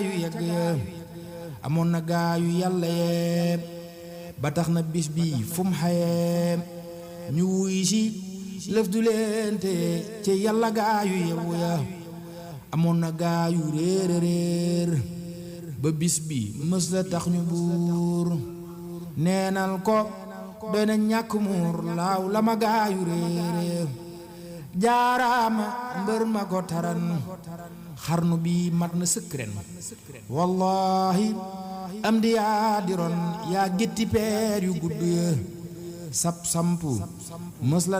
yu yegg ya amoon na gaa yu yàlla yee ba tax na bis bi fu mu xayee ñu wuy si lëf du leen te ci yàlla gaa yu yewu ya amoon na gaa yu réer réer ba bis bi mës la tax ñu buur neenal ko doy na ñàkk muur laaw la ma gaa yu réer jaaraama mbër ma ko taran xarnu bi mat na sëkk ren wallahi am di yaa di ron yaa gétti peer yu gudd ya sap sampu mës la